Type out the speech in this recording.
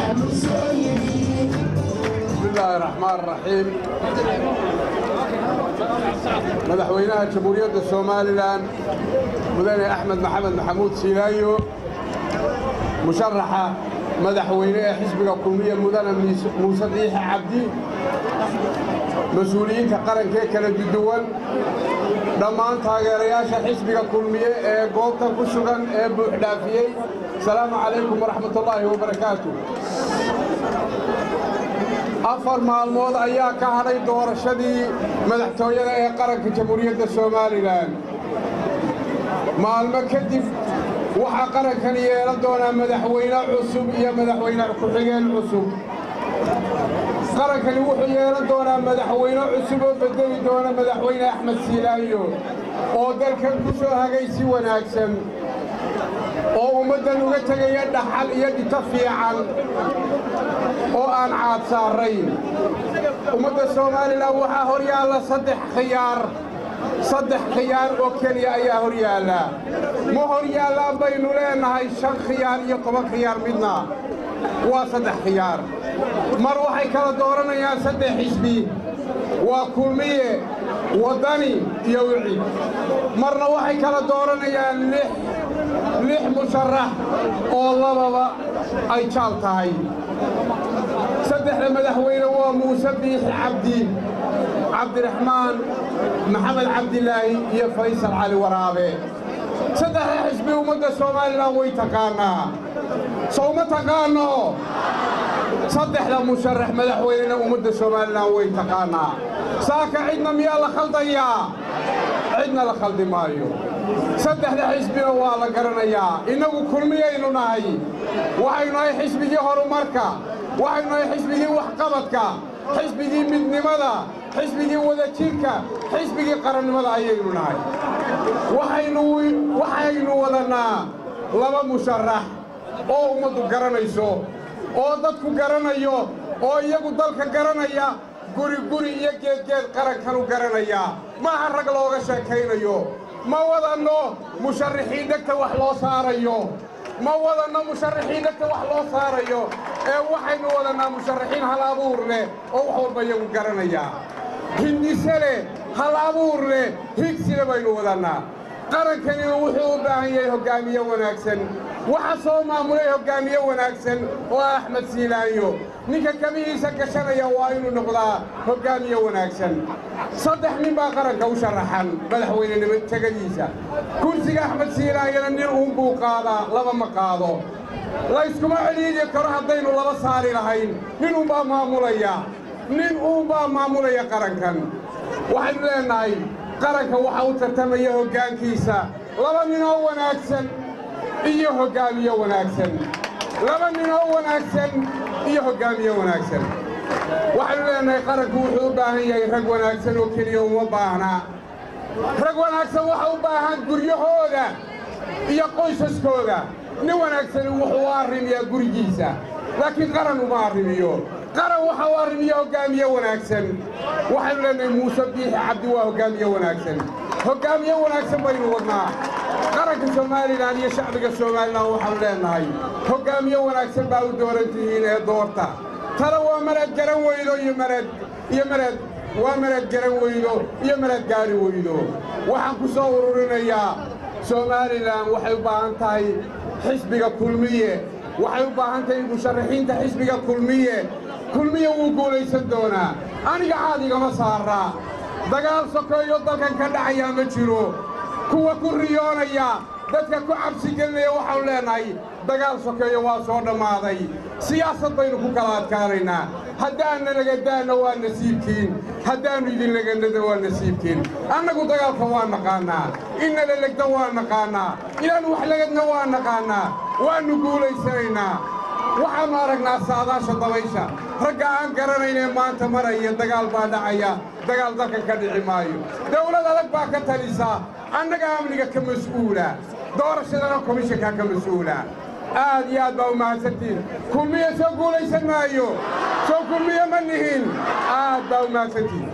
بسم الله الرحمن الرحيم madaxweynaha jamhuuriyadda somalilan mudane axmed maxamed maxamuud siilaayo musharaxa madaxweyne ee xisbiga kulmiye mudane muuse diixe cabdi mas-uuliyiinta qarankee kala duwan dhammaan taageerayaasha xisbiga kulmiye ee goobta ku sugan ee buuxdhaafiyey asalaamu calaykum waraxmatullaahi wabarakaatu afar maalmood ayaa ka hadhay doorashadii madaxtooyada ee qaranka jamhuuriyadda somalilan maalmo kadib waxaa qarankani yeelan doonaa madaxweyne cusub iyo madaxweyne ku-xigeen cusub qarankani wuxuu yeelan doonaa madaxweyne cusub oo bedeli doona madaxweyne axmed siilaayo oo dalkan ku soo hagay si wanaagsan oo ummaddan uga tegaya dhaxal iyo dhito fiican oo aan caad saarayn ummadda somalilan waxaa hor yaalla saddex khiyaar saddex khiyaar oo keliya ayaa hor yaalla ma hor yaallaan baynu leennahay shan khiyaar iyo toban khiyaar midna waa saddex khiyaar mar waxay kala dooranayaan saddex xisbi waa kulmiye waddani iyo wicid marna waxay kala dooranayaan lix lix musharax oo lababa ay jaal tahay saddexda madaxweyne waa muuse biixi cabdi cabdiraxmaan maxamed cabdilaahi iyo faysal cali waraabe saddexda xisbi ummadda somalilan way taqaannaa sow ma taqaanno saddexda musharax madaxweynena ummadda somalilan way taqaannaa saaka cidna miyaa la khaldayaa cidna la khaldi maayo saddexda xisbina waa la garanayaa innagu kulmiyaynu nahay waxaynu nahay xisbigii horumarka waxaynu nahay xisbigii waxqabadka xisbigii midnimada xisbigii wadajirka xisbigii qarannimada ayaynu nahay waxaynu wadannaa laba musharax oo ummaddu garanayso oo dadku garanayo oo iyagu dalka garanaya guri guri iyo geedgeed qarankanu garanaya maaha rag looga sheekaynayo ma wadanno musharaxiin dhegta wax loo saarayo ma wadanno musharaxiin dhegta wax loo saarayo ee waxaynu wadannaa musharaxiin hal abuur leh oo wax walba iyagu garanaya hindise leh hal abuur leh higsina baynu wadannaa qarankanina wuxuu u baahan yahay hoggaamiye wanaagsan waxa soo maamulay hoggaamiye wanaagsan oo ah axmed siilaanyo ninka kamihiisa gashanaya waa inuu noqdaa hoggaamiye wanaagsan saddex nin baa qaranka u sharaxan madaxweynenimo tegadiisa kursiga axmed siilaanyana nin uunbuu qaadaa laba ma qaado layskuma celiidi karo haddaynu laba saari lahayn nin uunbaa maamulaya nin uunbaa maamulaya qarankan waxaynu leennahay qaranka waxaa u tartamaya hoggaankiisa laba nin oo wanaagsan iyo hoggaamiye wanaagsan laba nin oo wanaagsan iyo hoggaamiye wanaagsan waxaynu leennahay qaranku wuxuu u baahan yahay rag wanaagsan oo keliya uma baahnaa rag wanaagsan waxa u baahan guryahooda iyo qoysaskooda nin wanaagsani wuxuu u arrimiyaa gurigiisa laakiin qaran uma arrimiyo qaran waxa u arrimiya hoggaamiye wanaagsan waxaynu leennahay muuse biixi cabdi waa hoggaamiye wanaagsan hoggaamiye wanaagsan baynu wadnaa qaranka somalilan iyo shacbiga somalilan waxaanu leennahay hoggaamiye wanaagsan baa u dooran tihiin ee doorta tana waa maraad garan weydo iyo maraad iyo maraad waa maraad garan weydo iyo maraad gaari weydo waxaan ku soo ururinayaa somalilan waxay u baahan tahay xisbiga kulmiye waxay u baahan tahay musharaxiinta xisbiga kulmiye kulmiye wuu guulaysan doonaa aniga caad igama saaraa dagaal sokeeyo dalkan ka dhacayaa ma jiro kuwa ku riyoonaya dadka ku cabsi gelinaya waxaanu leennahay dagaal sokeeyo waa soo dhammaaday siyaasad baynu ku kala adkaanaynaa haddaanna nagadaanna waa nasiibkiin haddaannu idinlaganada waa nasiibkiin annagu dagaalka waa naqaannaa innala legda waa naqaannaa inaannu wax lagadna waa naqaannaa waannu guulaysanaynaa waxaannu aragnaa saadaasha dabaysha ragga aan garanaynee maanta maraya dagaal baa dhacaya dagaal dalkan ka dhici maayo dawlad adag baa ka talisa annaga amniga ka mas'uula doorashadana komishankaa ka mas'uula aad iyo aad baa u mahadsantihin kulmiye soo guulaysan maayo soo kulmiye ma nihin aad baa u mahadsantihin